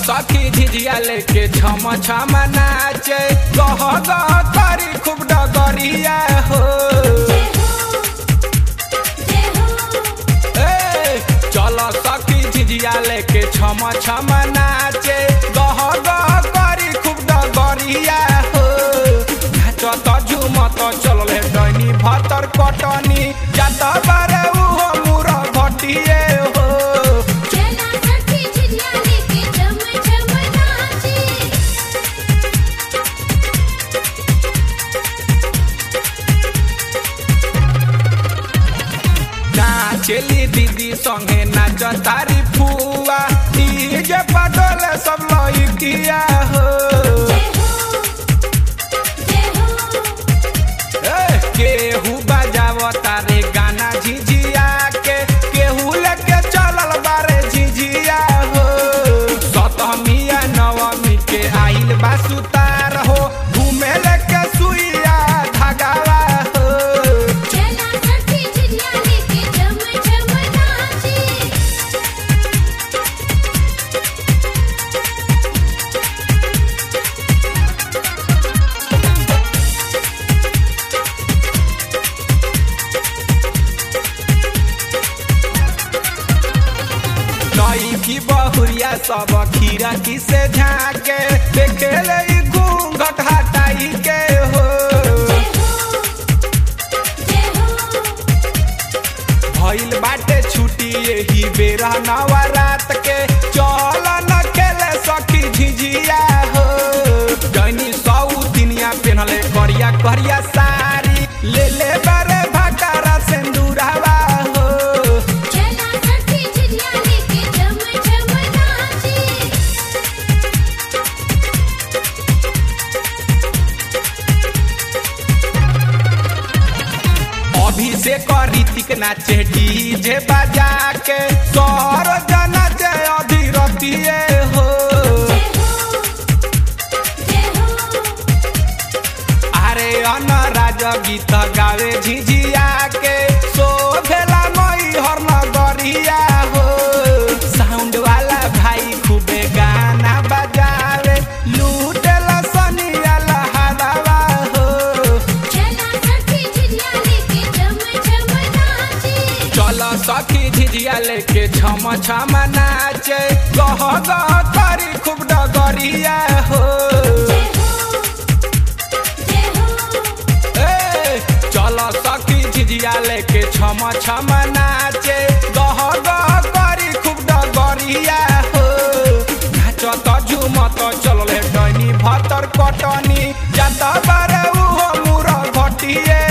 सखी झिझिया लेके छम छम नाचे गह गह करी खूब डगरिया हो ए, चल सखी झिझिया लेके छम छम नाचे गह गह करी खूब डगरिया हो नाचत झुमत चलले डैनी भतर कटनी जात बारे उहो मुर घटिए हो चला सखी झिझिया लेके झम झम नाचे नाचेली दीदी संगे नाच तारी फुआ डीजे पटोले सब लइकिया हो ए, केहू बजाव तारे गाना झिझिया के केहू लेके चलल बारे झिझिया हो सतमिया नवमी के आइल बा सुतार हो घूमे लेके सुइया धागावा हो चला सखी झिझिया लेके झम झम नाचे नई की बहुरिया सब खीरा की से झाके देखे ले ई घूंघट हटाई के हो भइल बाटे छुट्टी यही बेरा नवरात के चल न खेले सखी झिझिया हो जैनी सौ दिनिया पेनले करिया करिया साड़ी ले ले बारे भटारा सिंदूरावा हो चला सखी झिझिया लेके झम झम नाचे अभिषेक ऋतिक नाचे डीजे बजा के सौर नाचे अधीरतिए हो अरे अनराज गीत गावे झिझिया के शोभेला मई हर नगरिया हो साउंड वाला भाई खूबे गाना बजावे लूटेला सनिया लहरावा हो चला सखी झिझिया लेके झम झम नाचे चल सखी झिझिया लेके छम छम नाचे गह गह करी खूब डगरिया हो ए, चल सखी झिझिया लेके छम छम नाचे गह गह करी खूब डगरिया हो नाचत झुमत चलले डैनी भतर कटनी जात बारे उहो मुर घटिए